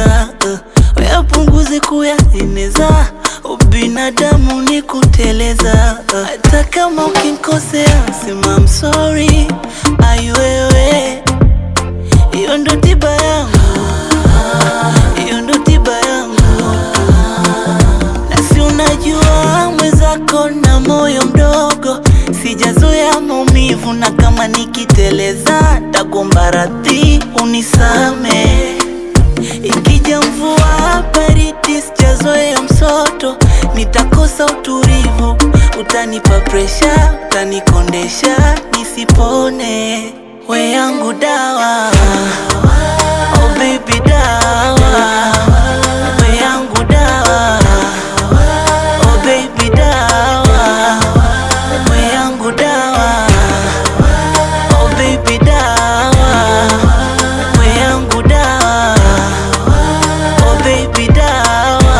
kuteleza uh, wayapunguze kuyaeneza ubinadamu ni kuteleza uh, hata kama ukinkosea sema I'm sorry ai wewe hiyo ndo tiba yangu hiyo ndo tiba yangu na si unajua mwenzako na moyo mdogo sijazoea maumivu na kama nikiteleza tagomba radhi unisame ikija mvua baridi sijazoea msoto nitakosa utulivu utanipa presha utanikondesha nisipone we yangu dawa oh baby dawa we yangu dawa oh baby dawa we yangu dawa oh baby dawa we yangu dawa oh baby dawa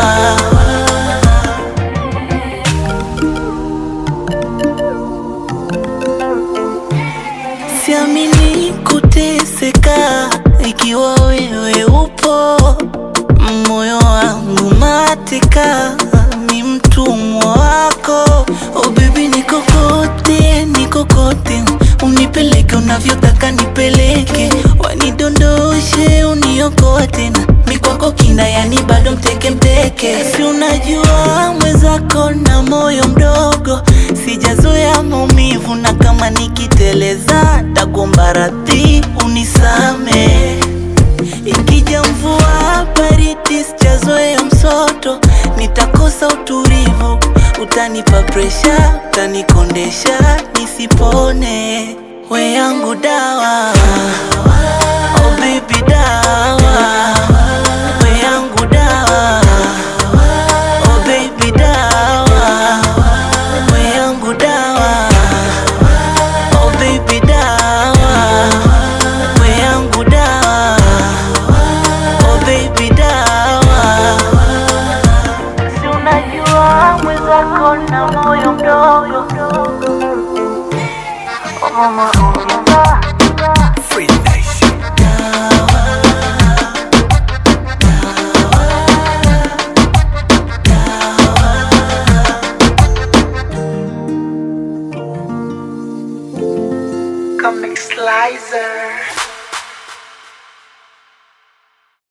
Siamini kuteseka ikiwa wewe upo, moyo wangu mateka, ni mtumwa wako. Oh baby, niko kote, niko kote, unipeleke unavyotaka nipeleke, wanidondoshe, uniokote na mikwako kina, yani bado mteke mteke. Si unajua mwenzako na moyo mdogo, sijazoea maumivu, na kama nikiteleza tagomba radhi unisame. Ikija mvua baridi, sijazoea msoto, nitakosa utulivu, utanipa presha, utanikondesha nisipone. We yangu dawa